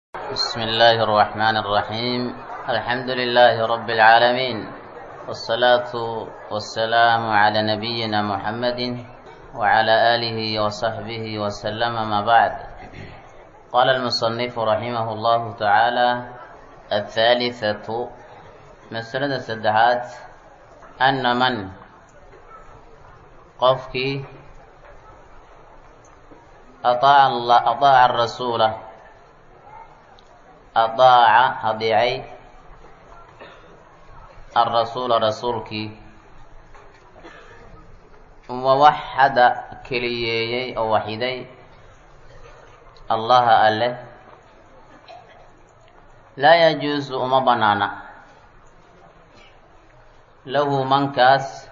بسم الله الرحمن الرحيم الحمد لله رب العالمين والصلاة والسلام على نبينا محمد وعلى آله وصحبه وسلم ما بعد قال المصنف رحمه الله تعالى الثالثة مسألة السدحات أن من qofkii aaaca adaaca arasuula adaaca adeecay alrasuula rasuulkii wawaxada keliyeeyey oo waxiday allaha alleh laa yajuusu uma bannaana lahu mankaas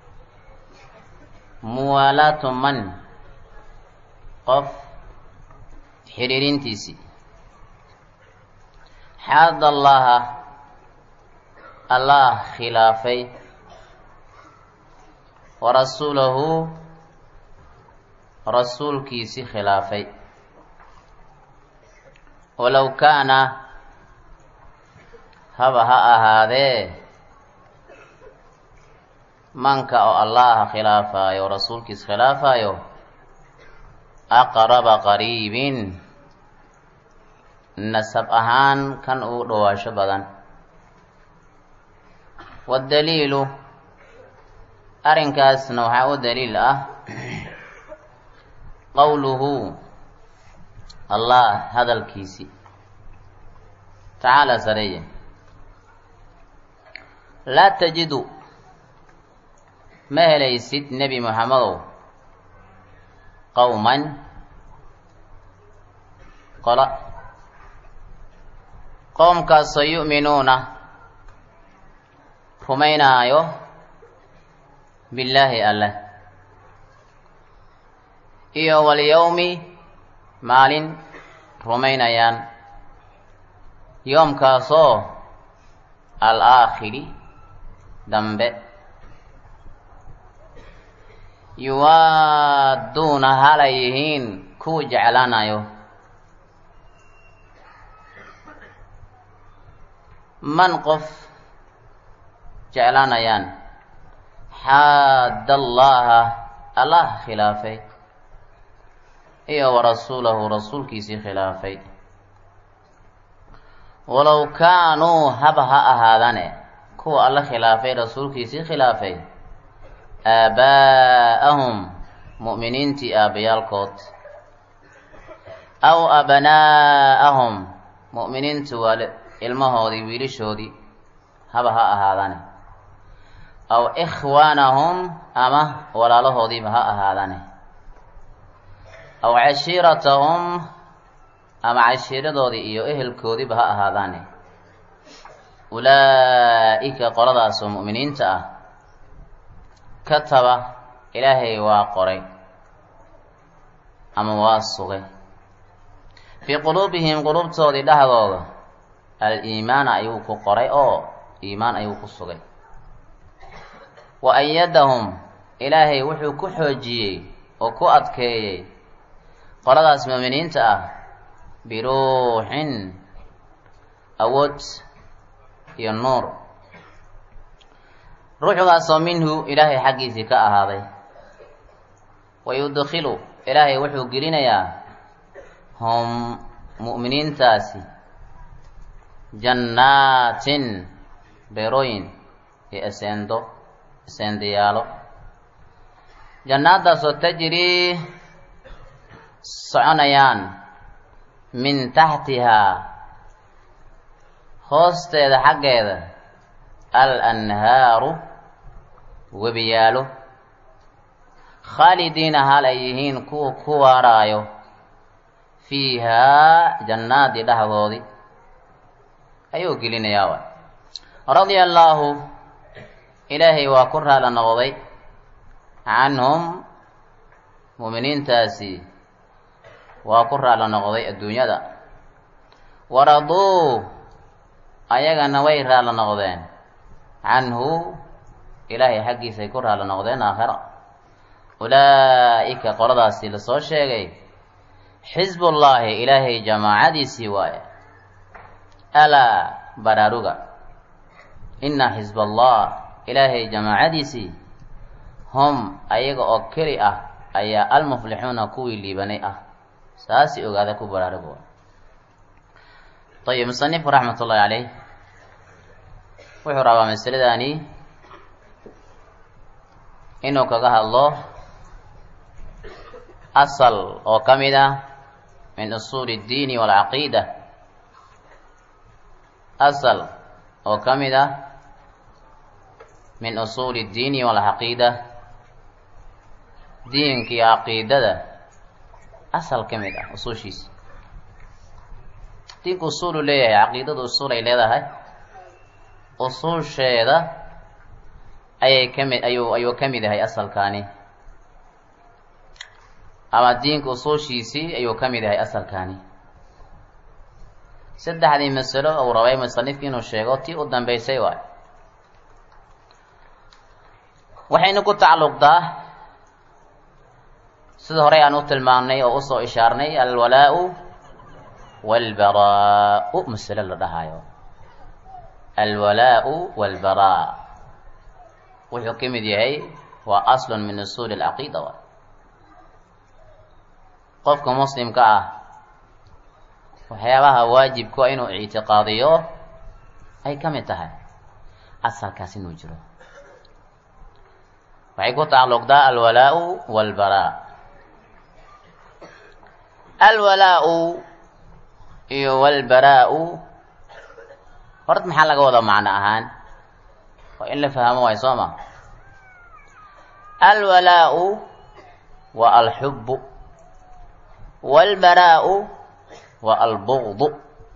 muwaalaatu man qof xidhiirintiisii xaada allaha allah khilaafay wa rasuulahu rasuulkiisii khilaafay walow kaana haba ha ahaadee manka oo allaha khilaafaayo rasuulkiis khilaafaayo aqraba qariibin nasab ahaan kan ugu dhawaasho badan waddaliilu arrinkaasna waxaa u daliil ah qowluhu allah hadalkiisii tacaala sareeye laa tajidu ma helaysid nebi moxamedow qowman qola qowmkaasoo yu'minuuna rumaynaayo billaahi alleh iyo walyowmi maalin rumaynayaan yoomkaasoo al-aakhiri dambe yuwaaduuna halay yihiin kuwa jeclaanayo man qof jeclaanayaan xaadda allaha allah khilaafay iyo wa rasuulahu rasuulkiisii khilaafay walow kaanuu haba ha ahaadane kuwa alla khilaafay rasuulkiisii khilaafay aabaa'ahum mu'miniintii aabbayaalkood aw abnaa'ahum mu'miniintu waa ilmahoodii wiilashoodii haba ha ahaadane aw ikhwaanahum ama walaalahoodiiba ha ahaadane aw cashiiratahum ama cashiiradoodii iyo ehelkoodiiba ha ahaadaane ulaa'ika qoladaasoo mu'miniinta ah kataba ilaahay waa qoray ama waa sugay fii quluubihim quluubtoodii dhexdooda al-iimaana ayuu ku qoray oo iimaan ayuu ku sugay wa ayadahum ilaahay wuxuu ku xoojiyey oo ku adkeeyey qoladaas muuminiinta ah biruuxin awood iyo nuur ruuxdaasoo minhu ilaahay xaggiisii ka ahaaday wa yudkhilu ilaahay wuxuu gelinayaa hum mu'miniintaasi jannaatin beerooyin iyo eseendo eseendayaalo jannaadaasoo tajrii soconayaan min taxtihaa hoosteeda xaggeeda al anhaaru webiyaalo khaalidiina hal ay yihiin kuwa ku waaraayo fiihaa jannaadii dhexdoodii ayuu gelinayaa wa radia allaahu ilaahay waa ku raala noqday canhum mu'miniintaasi waa ku raala noqday adduunyada waraduu ayagana way raala noqdeen canhu ilaahay xaggiisay ku raala noqdeen aakhira ulaa'ika qoladaasi lasoo sheegay xisbullaahi ilaahay jamaacadiisii waaye alaa baraaruga ina xisb allah ilaahay jamaacadiisii hum ayaga oo keli ah ayaa almuflixuuna kuwii liibanay ah saasi ogaada ku baraarugo ayib musanifku raxmat ullahi caleyh wuxuu rabaa masaladani inuu kaga hadlo asal oo ka mid ah min usuuli اddiini waalcaqiida asal oo ka mid ah min usuuli اddiini waalcaqiida diinka iyo caqiidada asal ka mid ah usuushiisa diinku usuulu leeyahay caqiidadu usuul ay leedahay usuusheeda ayay ka mid ayuu ayuu ka mid yahay asalkaani ama diinka usuushiisii ayuu ka mid yahay asalkaani saddexdii masalo uu rabay musanifki inuu sheego tii u dambeysay waay waxaynu ku tacalluqdaa sida horey aan u tilmaamnay oo usoo ishaarnay alwalaa-u waalbaraa-u masalo la dhahaayo alwalaa-u waalbaraa wuxuu ka mid yahay waa aslun min usuuli alcaqiida waay qofka muslimka ah waxyaabaha waajibku a inuu ictiqaadiyo ay ka mid tahay asalkaas inuu jiro waxay ku tacalluqdaa alwalaa-u waalbaraa alwalaa-u iyo walbaraa-u horta maxaa laga wadaa macno ahaan waa in la fahmo waay soo ma alwalaa-u waa alxubbu waalbaraa-u waa albugdu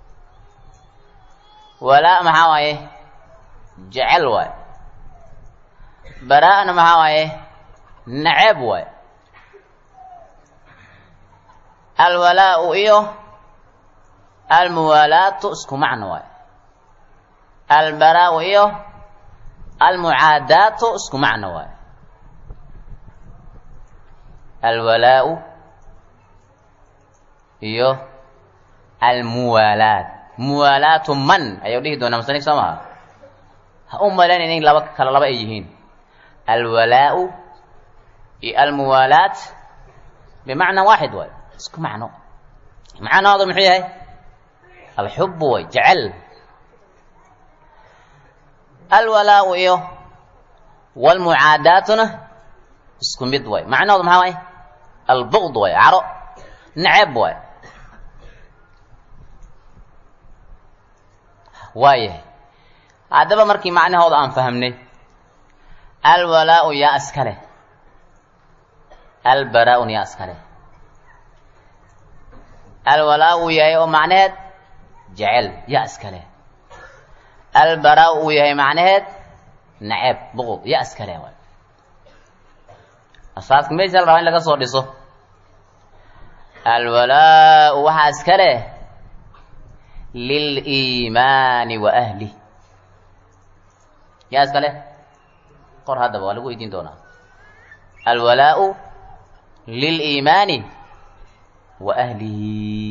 walaa maxaa waaye jecel waay baraa-na maxaa waaye nacab waay alwalaa-u iyo almuwaalaatu isku macno waay albaraa-u iyo almucaadaatu isku macno waay alwalaa-u iyo almuwaalaat muwaalaatu man ayau dhihi doonaa musanif soo maha ha u malaynayn in laba kala laba ay yihiin alwalaa-u iyo almuwaalaat bimacna waaxid waay isku macno macnahooda muxuu yahay alxubu way jecel alwalaa-u iyo walmucaadaatuna isku mid waay macnahooda maxaa waay albugd waay caro nacab waay waayahay haddaba markii macnahooda aan fahamnay alwalaa-u yaa iska leh albaraa-un yaa iska leh alwalaa uu yahay oo macnaheed jecel yaa iska leh albaraa uu yahay macnaheed nacab buqud yaa iska leh waay asaaska meesha la rabaa in laga soo dhiso alwalaa-u waxaa iska leh liliimaani wa ahlih yaa iska leh qor haddaba waa lagu weydiin doonaa alwalaa-u liliimaani wa ahlihi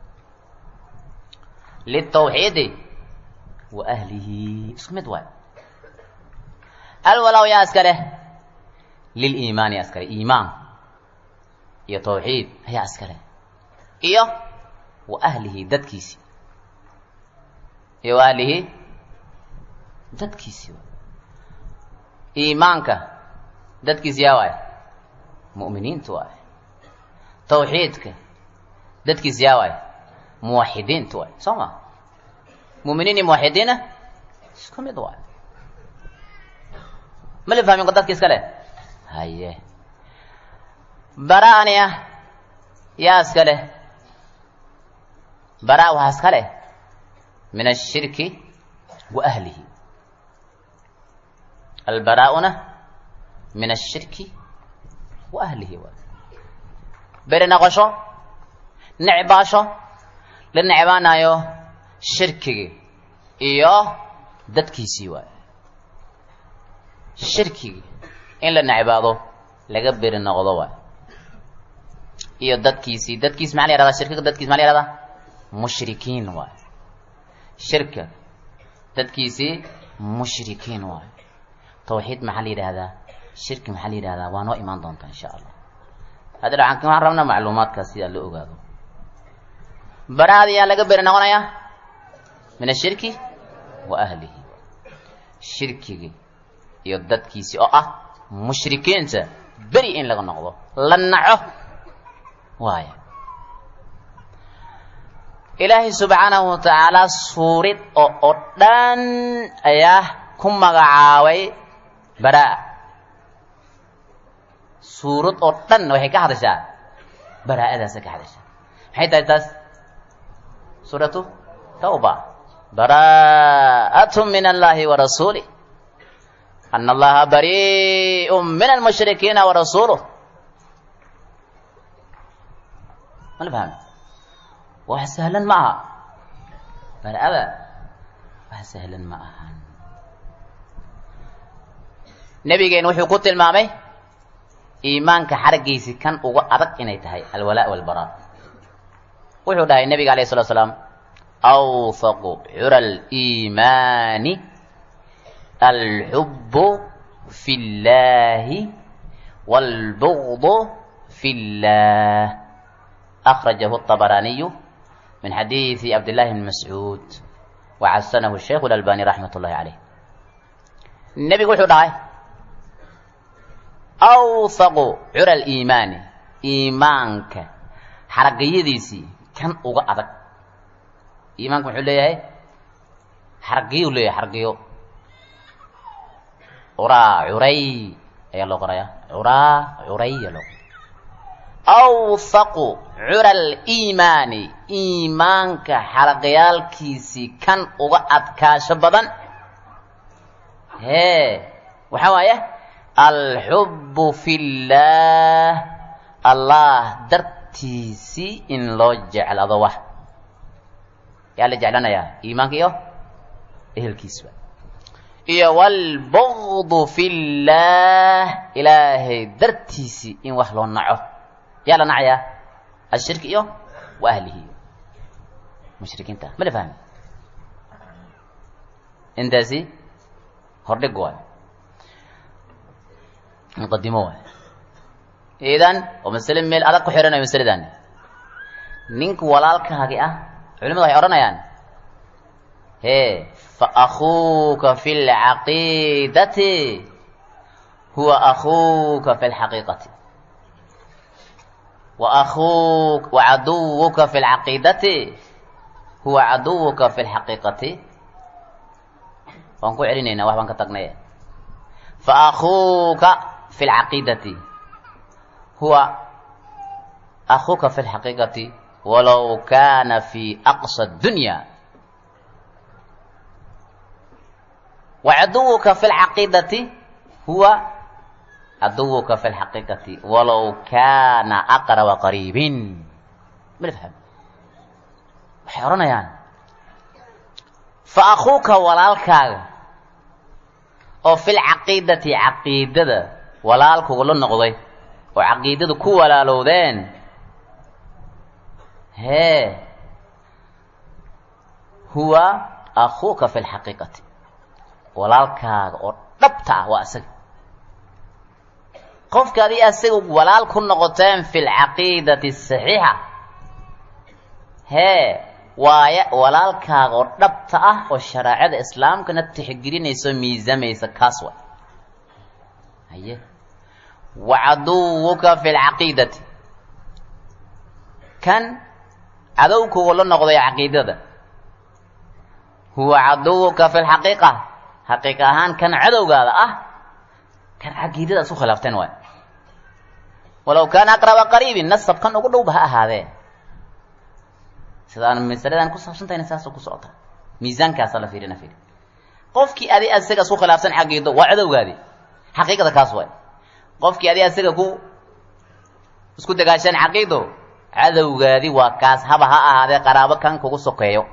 litawxiidi wa ahlihi isku mid waay alwalaa-u yaa iska leh liliimaani yaa iska leh iimaan iyo tawxiid ayaa iska leh iyo wa ahlihi dadkiisi iyo wa ahlihi dadkiisi iimaanka dadkiisi yaa waay mu'miniinta waay tawxiidka dadkiisi yaa waay muwaxidiinta waay soo ma mu'miniin iyo muwaxidiina isku mid waay ma la fahmin dadki iska leh haye bara-ani ah yaa iska leh bara waxaa iska leh min ashirki wa ahlihi albaraa'una min ashirki wa ahlihi waay beri noqosho necbaasho la necbaanayo shirkigi iyo dadkiisii waay shirkigi in la necbaado laga beri noqdo waay iyo dadkiisii dadkiis maxaa la yahahdaa shirkiga dadkiis maa la yahahdaa mushrikiin waay shirka dadkiisii mushrikiin waayo tawxiid maxaa la yidhahdaa shirki maxaa la yidhahdaa waa noo imaan doontaa insha allah hadda dhacanka waxaan rabnaa macluumaadkaas sidaa loo ogaado baraada yaa laga beri noqonayaa min ashirki wa ahlihi shirkigi iyo dadkiisii oo ah mushrikiinta beri in laga noqdo la naco waaya ilaahay subxaanahu wa tacaala suurid oo oo dhan ayaa ku magacaabay baraa suurad oo dhan waxay ka hadashaa baraa'adaasa ka hadashaa maxay tahay taas suuratu tawba baraa'atu min allahi wa rasuulih ana allaha barii'u min almushrikiina wa rasuuluh mala fahmi wax sahlan ma aha baraa'ada wax sahlan ma ahan nebigeen wuxuu ku tilmaamay iimaanka xaraggiisi kan uga adag inay tahay alwalaa walbaraa wuxuu dhahay nebiga alayh salatu slaam awfaqu cura aliimaani alxubbu fi llahi wاlbugdu fi llah akhrajahu الطabaraaniyu min xadiidi cabdillahi bn mascuud waxasanahu sheikhu اlalbani raxmat ullahi caleyh nebigu wuxuu dhahay awfaqu cura aliimaani iimaanka xaragayadiisii kan uga adag iimaanka muxuu leeyahay xaragiyu leeyahay xaragiyo curaa curay ayaa loo qorayaa curaa curay ayaa loo qoraya awfaqu cura aliimaani iimaanka xaraqyaalkiisii kan uga adkaasho badan hee waxaa waaye alxubbu fi llaah allah dartiisii in loo jeclado wax yaa la jeclanayaa iimaanka iyo ehelkiisba iyo waalbugdu fi llaah ilaahay dartiisii in wax loo naco yaa la nacayaa ashirki iyo wa ahlihi mushrikiinta ma la fahmi intaasi hordhig waayo muqadimo waay idan oo masale meel adag ku xihanayo masaladan ninka walaalkaagi ah culimadu waxay odhanayaan hee fa akuuka fi lcaqiidati huwa akuuka fi lxaqiiqati wa akuuk wa caduwuka fi lcaqiidati huwa caduwuka fi lxaqiiqati waan ku celinaynaa wax baan ka tagnay fa akuuka fi lcaqiidati huwa akuuka fi lxaqiiqati walow kana fi aqsa dunya wacaduwuka fi lcaqiidati huwa caduwuka fi lxaqiiqati walow kana aqraba qariibin mala faham waxay odhanayaan fa akuuka walaalkaaga oo fi lcaqiidati caqiidada walaalkuga la noqday oo caqiidada ku walaalowdeen hee huwa akuuka fi lxaqiiqati walaalkaaga oo dhabta ah waa isaga qofka adi asaga walaal ku noqoteen fi lcaqiidati saxiixa hee waaya walaalkaaga oo dhabta ah oo shareecada islaamkana tixgelinayso miisamaysa kaas way haye wa caduwuka fi lcaqiidati kan cadowkuga la noqday caqiidada huwa caduwuka fi lxaqiiqa xaqiiqa ahaan kan cadowgaada ah kan caqiidada isku khilaafteen waay walow kaana aqraba qariibin nasab kan ugu dhowba ha ahaadee sidaan masaladan ku saabsantahayna saasoo ku socota miisaankaasa la fiirina fiiri qofkii adi asaga isku khilaafsan caqiido waa cadowgaadi xaqiiqada kaas waay qofkii adi asaga ku isku dagaashaan caqiido cadowgaadi waa kaas haba ha ahaadee qaraabo kan kugu sokeeyo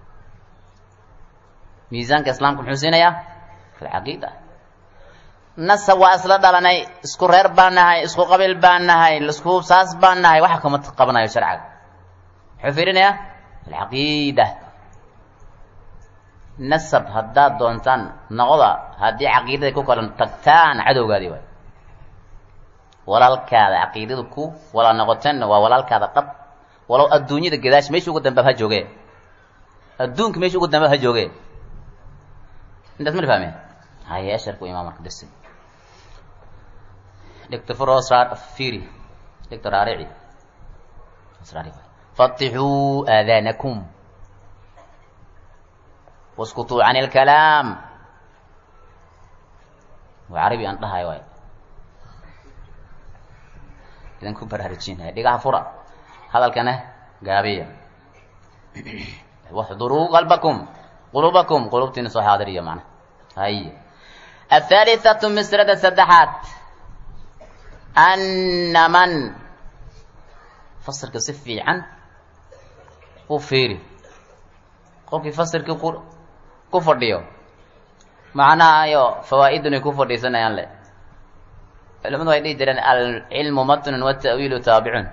miisaanka islaamka muxuu siinayaa fi lcaqiida nasab waa isla dhalanay isku reer baan nahay isku qabiil baan nahay isku saas baan nahay waxa kama qabanayo sharciga muxuu fiirinayaa alcaqiida nasab haddaad doontaan noqda haddii caqiidada ku kala tagtaan cadowgaadii waay walaalkaada caqiidada ku walaal noqoteenna waa walaalkaada dhab walow adduunyada gadaash meesha ugu dambaab ha jooge adduunka meesha ugu dambaab ha jooge intaas ma fahmeen haye asharku imaa marka dersi dhigta furos fiiri dhigta raarici fatixuu aadaanakum waskutuu can ilkalaam waa carabi aan dhahayo waay idan ku baraarujinaya dhigaha fura hadalkana gaabiya waxduruu qalbakum qulubakum qulubtiina soo xaadiriya macna hay athalithatu misrada saddexaad anna man fasirka si fiican u fiiri qofkii fasirka ku ku fadhiyo macnahayo fawaa'idun ay ku fadhiisanayaan le culimadu way dhihi jireen alcilmu matnun wata'wiilu taabicun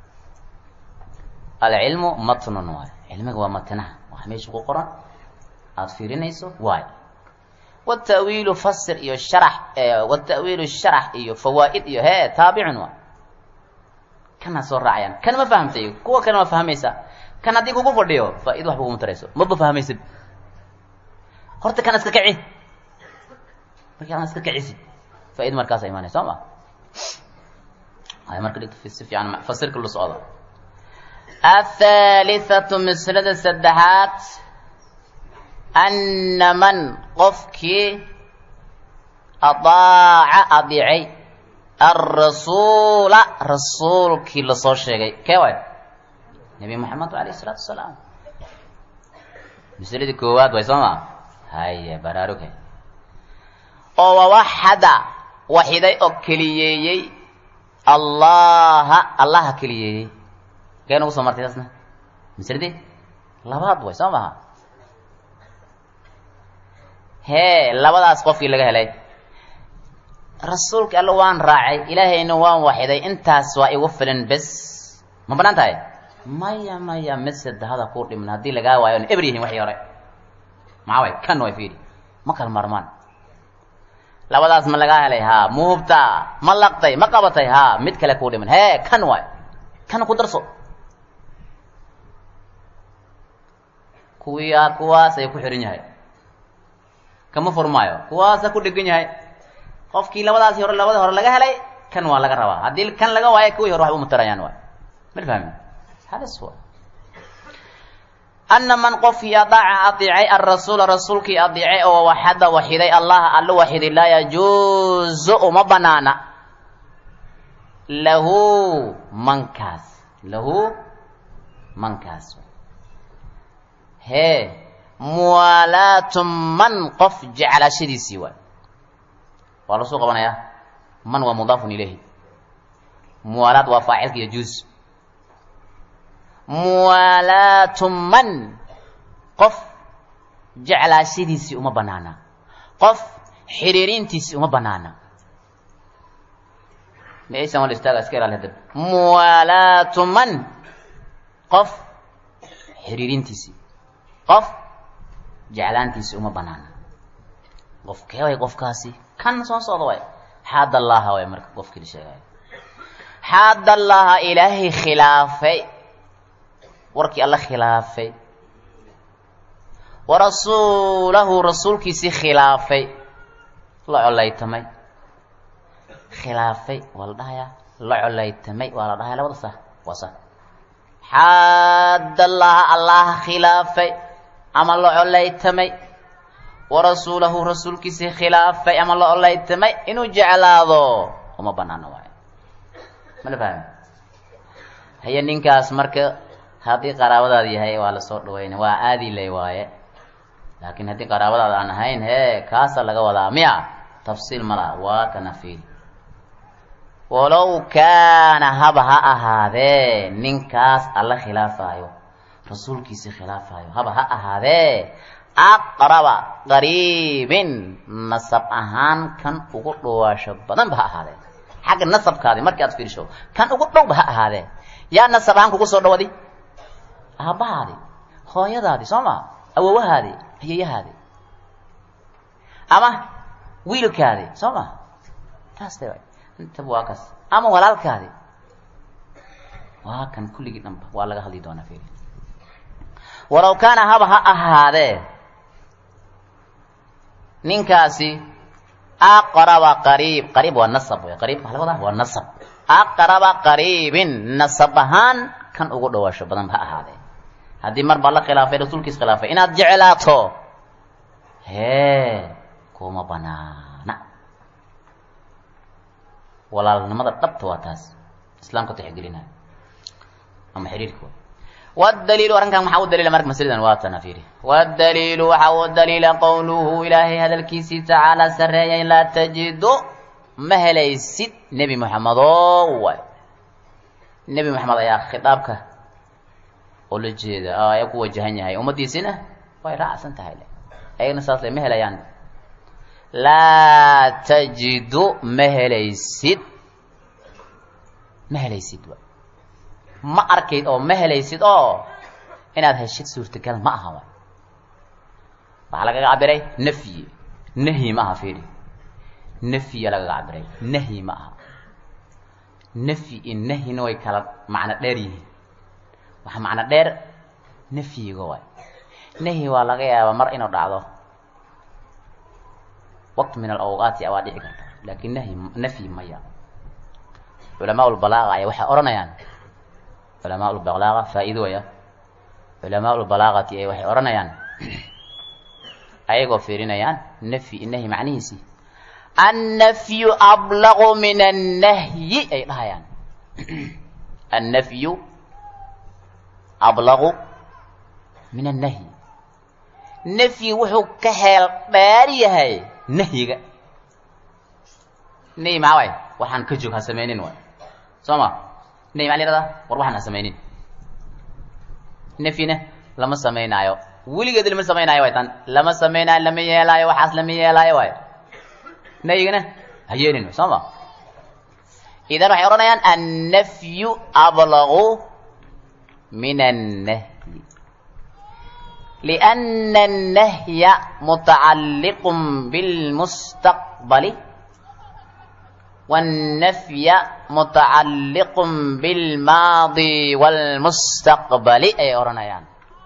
alcilmu matnun waay cilmiga waa matnaha wax meesha ku qoran aada fiirinayso waay watawiilu fasir iyo sharax watawiilu sharax iyo fawaa'id iyo hee taabicun waay kana soo raacayaan kan ma fahamtay kuwa kale ma fahmaysa kan haddii kugu fadhiyo faa-id waxba kuma tarayso maba fahmaysid horta kan iska kici markii an iska kicisid faa-id markaasa imaanay soo ma ay marka dhigto si fiican fasirka la socdo athalithatu mislada saddexaad anna man qofkii adaaca adeecay alrasuula rasuulkii lasoo sheegay kee waay nabi moxamed alayh isalaatu wasalaam masladii koowaad way soo ma haya baraaruge oo wawaxada waxiday oo keliyeeyey allaha allaha keliyeeyey kee nagu soo martay taasna masladii labaad way soo maha hee labadaas qofkii laga helay rasuulka alla waan raacay ilaahayna waan waxiday intaas waa igu filan bes ma banaan tahay maya maya mid saddexada ku dhiman haddii lagaa waayo on eber yihin waxii hore maxaa way kan way fiiri ma kala marmaan labadaas ma lagaa helay haa ma hubtaa ma laqtay ma qabatay haa mid kale kuu dhiman hee kan waay kan ku darso kuwii aad kuwaas ay ku xihan yahay kama furmaayo kuwaasa ku dhegan yahay qofkii labadaasi hore labada hore laga helay kan waa laga rabaa haddii kan laga waayo kuwii hore waxba umatarayaan waay mal fahmi halis wa ana man qofkii adaaca adiicay alrasuula rasuulkii adiicay oo waxada waxiday allaha alla waxiday laa yajuuzu uma banaana lahu mankaas lahu mankaas hee muwaalaatu man qof jeclaashadiisii waay waa lasoo qabanayaa man waa mudaafun ilayhi muwaalaad waa faacilka yajuuz muwaalaatu man qof jeclaashadiisii uma banaana qof xiriirintiisii uma banaana maaysan wal istaaga iska ilaali hadab muwaalaatu man qof xiriirintiisii qof jeclaantiisii uma banaana qof kee way qofkaasi kan soo socda way xaad allaha way marka qofkii la sheegayo xaad allaha ilaahay khilaafay warkii alla khilaafay wa rasuulahu rasuulkiisii khilaafay la colaytamay khilaafay waa la dhahayaa la colaytamay waa la dhahaya labada sa waa sa xaad allaha allaha khilaafay ama la colaytamay wa rasuulahu rasuulkiisii khilaafay ama la colaytamay inuu jeclaado uma banaano waayo mala fahmi haya ninkaas marka haddii qaraabadaada yahay waa lasoo dhawayna waa aadi lay waaye laakiin haddii qaraabadaada aan ahayn hee kaasa laga wadaa miya tafsiil ma laha waa kana fiili walow kaana haba ha ahaadee ninkaas alla khilaafaayo rasuulkiisii khilaafaayo haba ha ahaadee aqraba qariibin nasab ahaan kan ugu dhawaasho badanba ha ahaadee xagga nasabkaadi markii aad fiirsho kan ugu dhowba ha ahaadee yaa nasab ahaan kugu soo dhawadi aabbahaadi hooyadaadi soo ma awowahaadi hayeyahaadi ama wiilkaadi soo ma taas de intaba waa kaas ama walaalkaadi waa kan kulligii dhanba waa laga hadli doonaa firi walaw kaana haba ha ahaadee ninkaasi aqraba qariib qariib waa nasab wey qariib maxaa laga wadaa waa nasab aqraba qariibin nasab ahaan kan ugu dhawaasho badan ha ahaadee haddii mar baa la khilaafay rasuulkiis khilaafay inaad jeclaato hee kuma banaana walaalnimada dhabta waa taas islaamka tixgelinayo ama xiriirka wdaliilu arrinkan maxaa u daliila marka masaladan waa tana fiiri wdaliilu waxaa u daliila qowluhu ilaahay hadalkiisii tacaala sarreeyay laa tajidu ma helaysid nebi moxamedo waay nebi moxamed ayaa khitaabka oo la jeeda ayaa ku wajahan yahay ummaddiisina way raacsan tahay le ayagna saas le ma helayaan laa tajidu ma helaysid ma helaysid wa ma arkayd oo ma helaysid oo inaad heshid suurtagal ma aha wa waxaa lagaga cabiray nafyi nahyi ma aha fiiri nafyiya lagaga cabiray nahyi ma aha nafyi iyo nahyina way kala macno dheer yihiin waxaa macno dheer nafyiga waay nahyi waa laga yaabaa mar inuu dhacdo waqt min alawqaati waa dhici karta laakiin nahyi nafyi maya culamaa lbalaaga ayaa waxay odhanayaan culamaa lbalaaga faa-iidooya culamaa lbalaagati ay waxay odhanayaan ayagoo fiirinayaan nafyi nahyi macnihiisii annafyu ablaqu min annahyi ay dhahayaan annafyu ablaqu min annahyi nafyi wuxuu ka heel dheer yahay nahyiga nahyi maxaa waay waxaan ka joog ha samaynin waay soo ma nahyi maa la yihahdaa war waxaan ha samaynin nafyina lama samaynaayo weligeed lama samaynaayo waay tan lama samaynaayo lama yeelaayo waxaas lama yeelaayo waay nahyigana ha yeelin soo ma idan waxay odhanayaan annafyu ablaqu min annahyi لأن النهي متعلق بالمستقبل والنفي متعلق بالماضي والمستقبل أي أرنيان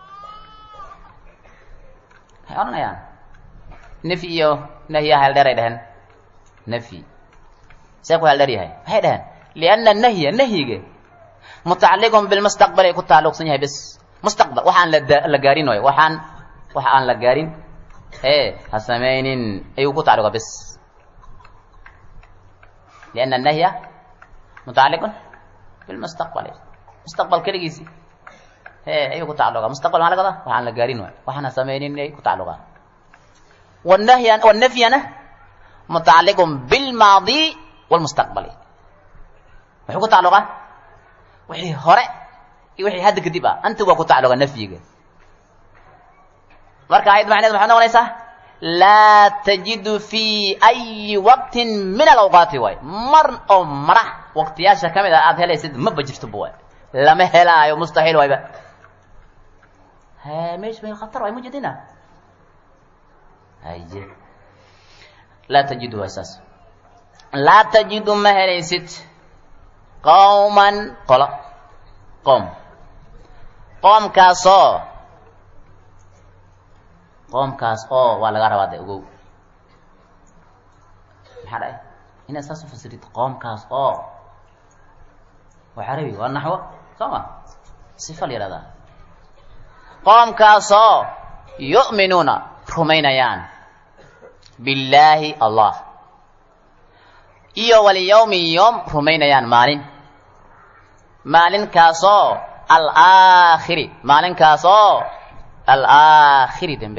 أي أرنيان نفي نهي هل دري دهن نفي سيكو هل دري هاي هاي دهن لأن النهي النهي متعلق بالمستقبل يكون تعلق سنها بس mustaqbal waxaan la gaarin waay waxaan waxa aan la gaarin e ha samaynin ayuu ku tacalluqa bes lianna annahya mutacalliqun bilmustaqbal mustaqbal keligiisi e ayuu ku tacalluqa mustaqbal maa laga wadaa waxaan la gaarin waay waxaan ha samaynin ay ku tacalluqa والنهي والنفينا متعلق بالماضي والمستقبل wuxuu ku tacalluqa wixii hore iyo wixii hadda kadib ah anta waa ku tacalluqa nafyiga marka ayad macneed maxay noqonaysaa laa tajidu fi ayi waqtin min alawqaati waay mar oo marax waqtiyaasha ka mid ah aada helaysid maba jirtoba waay lama helaayo mustaxiil waayba he mesh bay khatar waay mujidina haye laa tajidu waay saas laa tajidu ma helaysid qawman qolo qoom qoomkaasoo qoomkaas oo waa laga rabaa de ogow maxaa dhahay inaad saas u fasirid qoomkaas oo waa carabi waa naxwo soo ma sifa la yihahdaa qoomkaasoo yu'minuuna rumaynayaan billaahi allah iyo walyawmi yowm rumaynayaan maalin maalinkaasoo alaakhiri maalinkaasoo alaakhiri dembe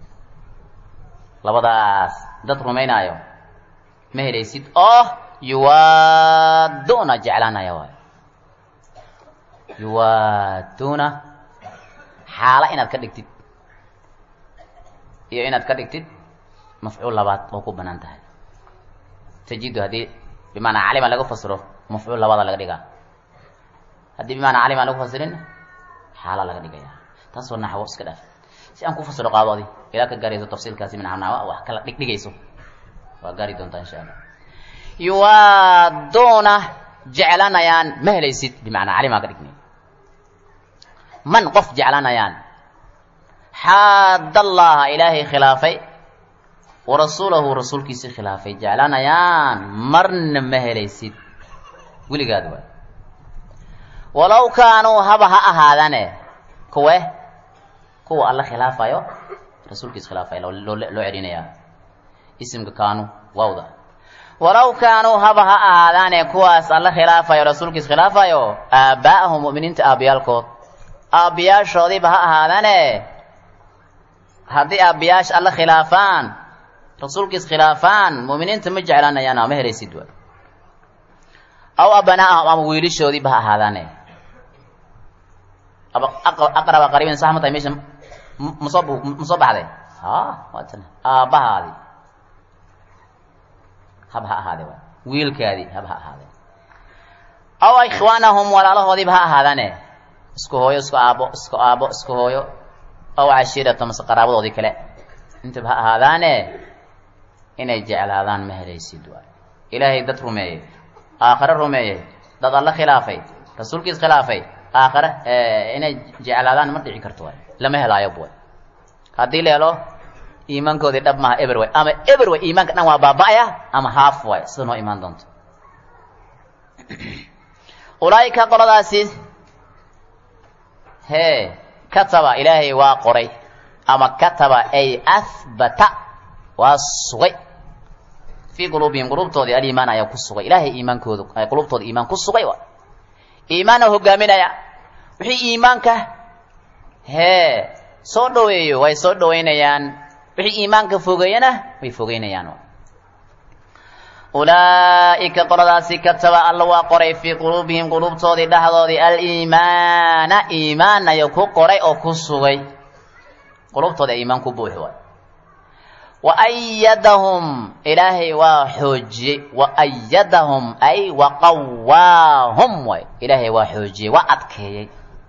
labadaas dad rumaynaayo ma helaysid oo yuwaaduuna jeclaanaya waayo yuwaaduuna xaala inaad ka dhigtid iyo inaad ka dhigtid mafcuul labaad oo ku banaan tahay tajidu haddii bimaanaa calima laga fasiro mafcuul labaada laga dhigaa haddii bimaanaa calim aan lagu fasirin xaala laga dhigaya taasoo naxwo iska dhaaf si aan ku fasiro qaado adi ilaa ka gaarayso tafsiilkaasi min macnaa wax kala dhigdhigayso waa gaari doontaa insha allah yuwaaduuna jeclanayaan ma helaysid bimacnaa calimaa ka dhignay man qof jeclanayaan xaad allaha ilaahay khilaafay wa rasuulahu rasuulkiisii khilaafay jeclanayaan marna ma helaysid weligaad waay walow kaanuu haba ha ahaadane kuwe kuwa alla khilaafayo rasuulkiis khilaafaya loo loo celinayaa isimka kaanu waawda walow kaanuu haba ha ahaadaane kuwaas alla khilaafayo rasuulkiis khilaafayo aabbaa'ahum mu'miniinta aabbiyaalkood aabbiyaashoodiiba ha ahaadane haddii aabbiyaasha alla khilaafaan rasuulkiis khilaafaan mu'miniinta ma jeclaanayaan ama helaysid waay aw abanaa'ahum ama wiilishoodiiba ha ahaadaane aqraba qariibin sax ma tahay meesha masoo ma soo baxday ha waatan aabbahaadi hab ha ahaade waay wiilkaadii hab ha ahaade aw ikhwaanahum walaalahoodiiba ha ahaadaane isku hooyo isku aabo isku aabo isku hooyo aw cashiirata mase qaraabadoodii kale intaba ha ahaadaane inay jeclaadaan ma helaysid waay ilaahay dad rumeeyey aakhare rumeeyey dad alla khilaafay rasuulkiis khilaafay aakhare inay jeclaadaan ma dhici karto waay lama helaayo buway haddii la helo iimaankoodii dhab maha eber way ama eber way iimaanka dhan waa baaba'aya ama haaf waay sida noo imaan doonto ulaa'ika qoladaasi hee kataba ilaahay waa qoray ama kataba ay ahbata waa sugay fii quluubihim quluubtoodii aliimaan ayaa ku sugay ilaahay iimaankooda quluubtooda iimaan ku sugay waay iimaana hogaaminaya wixii iimaanka hee soo dhaweeyo way soo dhaweynayaan wixii iimaanka fogeeyana way fogeynayaan ulaa'ika qoladaasi kataba alla waa qoray fii quluubihim quluubtoodii dhexdoodii aliimaana iimaan ayuu ku qoray oo ku sugay quluubtooda iimaan ku buuxi waay wa ayadahum ilaahay waa xoojiyey wa ayadahum ay wa qawaahum waay ilaahay waa xoojiyey waa adkeeyey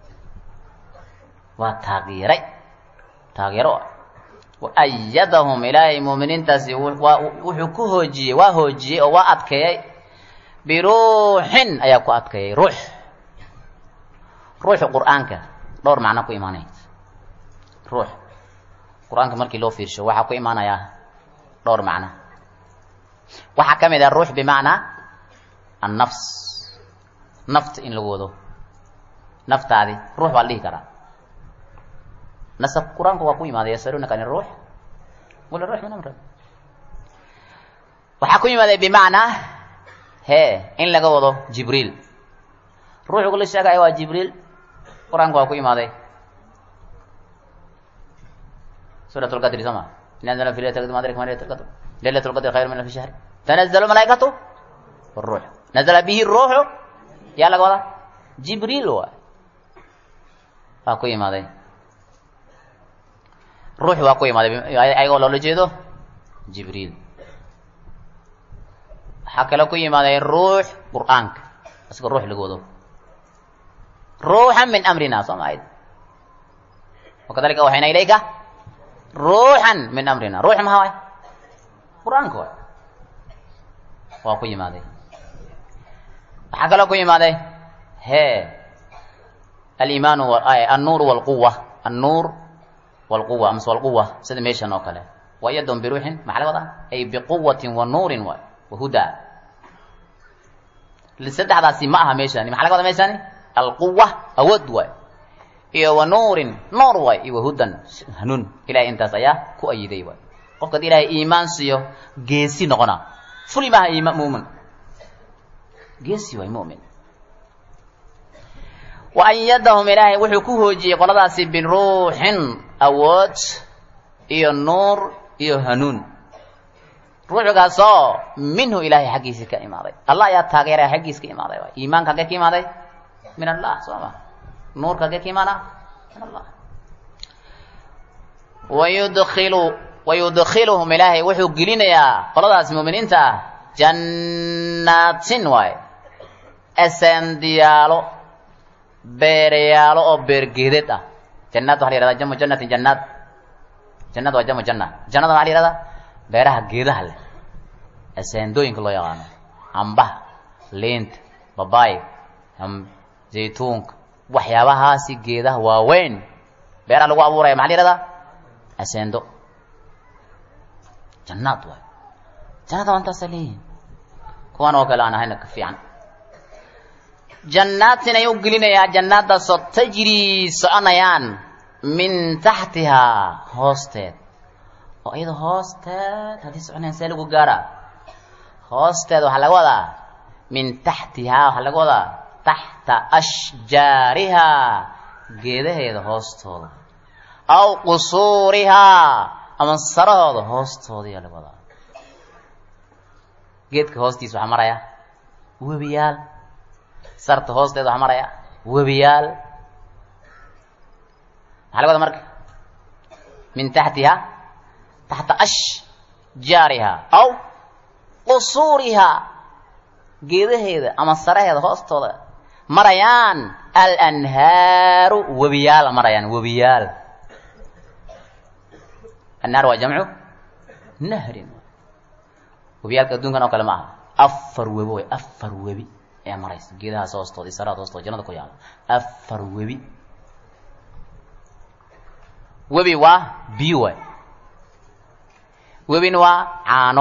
waa taageeray taageero wa ayadahum ilaahay muuminiintaasi waa wuxuu ku hoojiyey waa hoojiyey oo waa adkeeyey biruuxin ayaa ku adkeeyey ruux ruuxu qur'aanka dhowr macno ku imaanay ruux qur-aanka markii loo fiirsho waxaa ku imaanayaa dhowr macno waxaa ka mid ah ruux bimacnaa annafs nafta in lagu wado naftaadi ruux baa la dhihi karaa nasab qur-aanku waa ku imaaday yasalunaka an ruux qul ruux min amri waxaa ku yimaaday bimacnaa hee in laga wado jibriil ruuxugu la sheegaya waa jibriil qur-aanku waa ku imaaday سورة القدر سما نزل في ليلة القدر ما أدرك ما ليلة القدر ليلة القدر خير من ألف شهر تنزل الملائكة والروح نزل به الروح يا لك والله جبريل هو أكوي ماذا روح وأكوي ماذا أي قول الله جيدو جبريل حكى لكم ماذا الروح قرآنك بس الروح لقوله روحا من أمرنا صمعيد وكذلك أوحينا إليك ruuxan min amrina ruux maha waay qur-aanka waay waa ku yimaaday waxaa kaloo ku yimaaday hee aliimaanu annuur walquwa annuur walquwa amase walquwa sida meeshan oo kale wa yadon biruuxin maxaa laga wadaa ay biquwatin wa nuurin waay wa hudaa saddexdaasi ma aha meeshani maxaa laga wadaa meeshani alquwa awood waay iyo wa nuurin noor waay iyo wahudan hanuun ilahay intaas ayaa ku ayiday waay qofka hadii ilahay iimaan siiyo geesi noqona fuli maaha iima mumin geesi waay mumin wa ayadahum ilaahay wuxuu ku hoojiyey qoladaasi biruuxin awood iyo nuur iyo hanuun ruuxgaasoo minhu ilaahay xaggiisii ka imaaday allah ayaa taageeraya xaggiis ka imaaday waay iimaanka haggee ka imaaday min allah soo ma nuurka haggee ka imaana min allah wayudkilu wayudkiluhum ilaahay wuxuu gelinayaa qoladaas muuminiinta ah jannaatin waay esendiyaalo beerayaalo oo beergeedeed ah jannaad waxa la yihahdaa jamu jannatin jannaad jannada waa jamu janna jannada maxaa la yihahdaa beeraha geedaha leh aseendooyinka loo yaqaano cambaha liinta babaayga zaytuunka waxyaabahaasi geedaha waaweyn beeraha lagu abuuraya maxaa la yihahdaa aseendo jannaad waay jannada waa intaasaa leeyihin kuwan oo kale aan ahayna ka fiican jannaatin ayuu gelinayaa jannaadaasoo tajrii soconayaan min taxtihaa hoosteed oo iyada hoosteed haddii soconayaan see lagu gaaraa hoosteed waxaa laga wadaa min taxtihaa waxaa laga wadaa taxta ashjaarihaa geedaheeda hoostooda aw qusuurihaa ama sarahooda hoostooda ayaa laga wadaa geedka hoostiisa waxaa maraya webiyaal sarta hoosteeda waxaa maraya webiyaal maxaa laga wadaa marka min taxtiha taxta ashjaariha aw qusuuriha geedaheeda ama saraheeda hoostooda marayaan alanhaaru webiyaal marayaan webiyaal annaar waa jamcu nahrin webiyaalka adduunkan oo kale ma aha afar webi way afar webi ayaa maraysa geedahaas hoostooda iyo sarahaas hoostooda jannada ku yaala afar webi webi waa biyo waay webin waa caano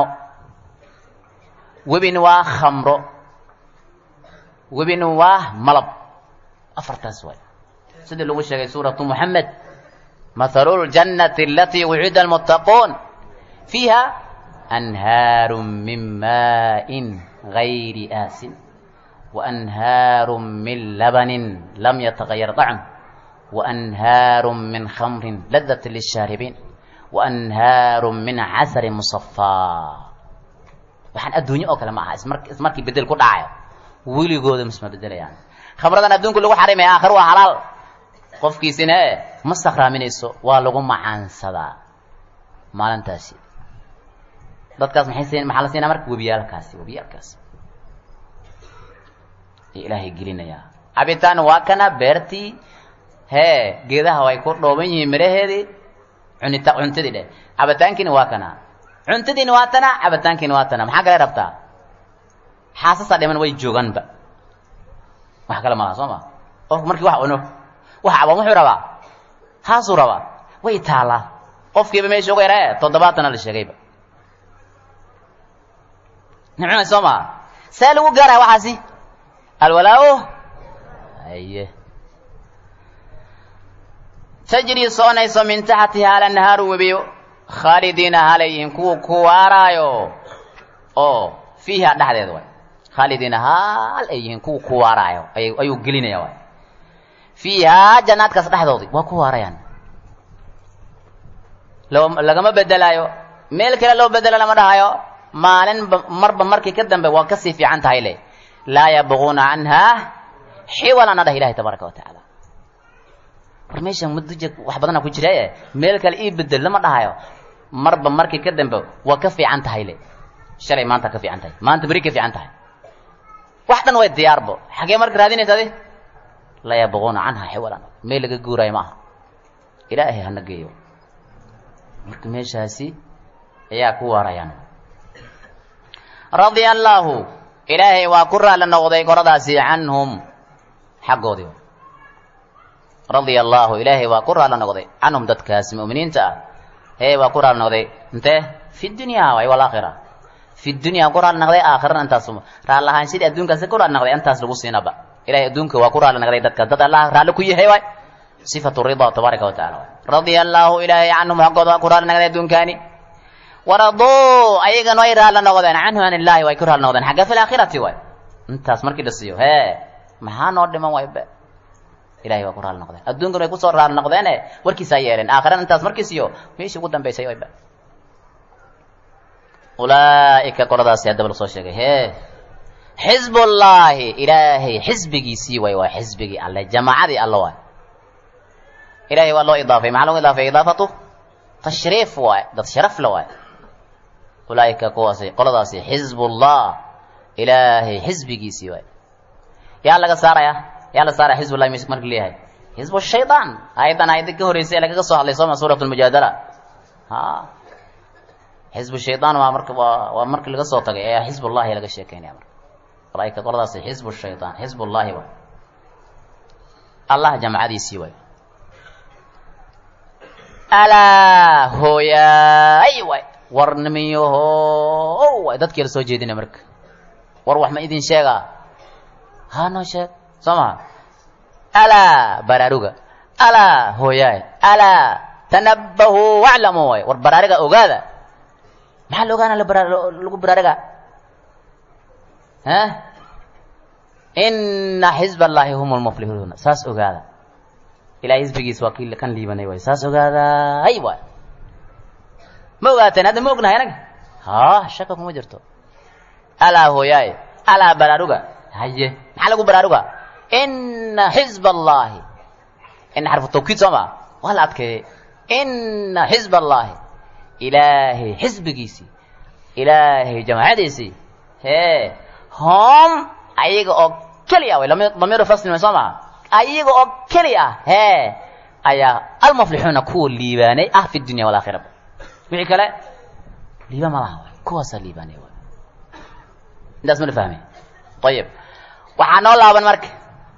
webin waa khamro webin waa malab afartaas waay sidii lagu sheegay suuratu moxamed mathalu ljannati alatii wucida almuttaquun fiiha anhaaru min maaءin gayri aasin waanhaaru min labanin lam yatagayar طacm waanhaaru min khamrin ladat lishaaribiin waanhaaru min casari musafaa waxaan adduunye oo kale ma aha ismar ismarkii bedel ku dhacayo weligooda misma bedelayaan khamradan adduunku lagu xarimaya aakhir waa halaal qofkiisina e ma sakraaminayso waa lagu macaansadaa maalintaasi dadkaas maxay siin maxaa la siinaa marka webiyaalkaasi webiyaalkaasi ee ilaahay gelinayaa cabitaan waa kana beertii hee geedaha way ku dhooban yihiin miraheedii cunita cuntadii dheh cabitaankiina waa kana cuntadiina waa tana cabitaankiina waa tana maxaa kale rabtaa xaasasaa dhiman way joogaanba wax kale malaha soo ma qofku markii wax cuno wax caban wuxuu rabaa haasuu rabaa way taalaa qofkiiba meesha uga yara e toddobaatana la sheegayba nimcuna soo maha see lagu gaaraya waxaasi alwalaa-u aye tajrii soconayso min taxtiha alanhaaru webiyo khaalidiina halayhim kuwa ku waaraayo oo fiiha dhexdeeda waay khaalidiina haal ay yihiin kuwa ku waaraayo ayuu gelinaya waay fiihaa jannaadkaas dhexdoodii waa ku waarayaan loo lagama bedelaayo meel kale loo bedelo lama dhahayo maalinba marba markii ka dambe waa kasii fiican tahay le laa yabquuna canhaa xiwalana dhah ilahi tabaaraka wa tacaala war meeshan mudujeg wax badana ku jira e meel kale ii bedel lama dhahayo marba markii ka dambe waa ka fiican tahay le shalay maanta ka fiican tahay maanta beri ka fiican tahay wax dhan way diyaarbo xagee marka raadinaysa adi laa yabquuna canhaa xiwalan meel laga guuraayo ma aha ilaahay hana geeyo marka meeshaasi ayaa ku waarayaan radia allaahu ilaahay waa ku raali noqday koradaasi canhum xaggoodii radia allaahu ilaahay waa ku raali noqday canhum dadkaas mu'miniinta ah ee waa ku raali noqday intee fi dunya waay walaakhira fi dunya ku raali noqday aakhirana intaas raali ahaanshadii adduunkaasi ku raali noqday intaas lagu siinaba ilahay adduunka waa ku raali noqday dadkaas dad allah raalli ku yahay waay sifatu rida tabaaraka wa tacala waay radia allaahu ilaahay canhum xaggooda waa ku raali noqday adduunkaani waraduu ayagana way raalla noqdeen canhu an illaahi way ku raali noqdeen xagga fi laakhirati waay intaas markii la siiyo hee maxaa noo dhiman way be ilahay waa ku raali noqdeen adduunkan way kusoo raali noqdeene warkiisaa yeeleen aakhirana intaas markii siiyo meeshii ugu dambaysay way be ulaa'ika qoladaasi haddaba lasoo sheegay hee xizbullaahi ilaahay xisbigiisii way waa xisbigii alle jamaacadii alle waay ilahay waa loo idaafay maxaa logu idaafay idaafatu tashriif waay dad sharaf la waay ulaa'ika kuwaasi qoladaasi xizbullah ilaahay xisbigiisii waay yaa laga saaraya yaa la saaraya xizbullahi marka leeyahay xizbu shaydaan ayadan ayada ka horreysay ee lagaga soo hadlay sooma suurat lmujaadala ha xisbu shaydaan waa marka waa waa markii laga soo tagay ee xisbullahi laga sheekeynaya marka malaa'ika qoladaasi xisbu shaydaan xisbullahi waay allah jamacadiisii waay alaa hooyaay waay war nimiyaho waay dadkii la soo jeedina marka war wax ma idin sheegaa ha noo sheeg soo maha alaa baraaruga alaa hooyaay alaa tanabbahu waclamu waay war baraariga ogaada maxaa la ogaana lagu baraariga ha ina xizb allahi hum lmuflihuuna saas ogaada ilahay xisbigiis waa kii kan liibanay waay saas ogaaday waay ma ogaateen hadda ma ognahay anaga ha shaka kuma jirto alaa hooyaay alaa baraaruga haye maxaa lagu baraaruga ina xizb allahi ina xarfu tawkiid soo maa waa la adkeeyey ina xizb allahi ilaahay xisbigiisii ilaahay jamaacadiisii hee hom ayaga oo keliya way damiiru fasli way soo maa ayaga oo keli ah hee ayaa almuflixuuna kuwa liibaanay ah fi dunya walaakhira wixii kale liibaan ma laha kuwaasaa liibaanay waay intaas ma la fahmay ayib waxaa noo laaban marka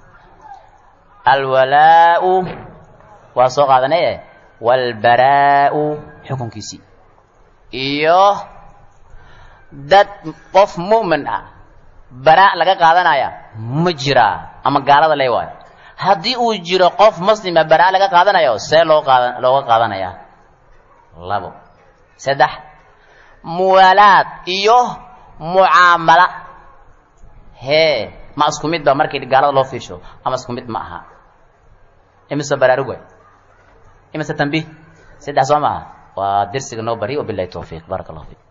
alwalaau waa soo qaadanaye walbaraau xukunkiisii iyo dad qof mu'min ah baraa laga qaadanaya ma jiraa ama gaalada le waayo haddii uu jiro qof muslima baraa laga qaadanayo see loo qaada looga qaadanaya labo saddex muwaalaad iyo mucaamala hee ma isku mid ba markii gaalada loo fiirsho ama isku mid ma aha imise baraarug way imise tambiih saddex soo maaha waa dersiga noo bari wabilahi tawfiiq baaraka allah fiik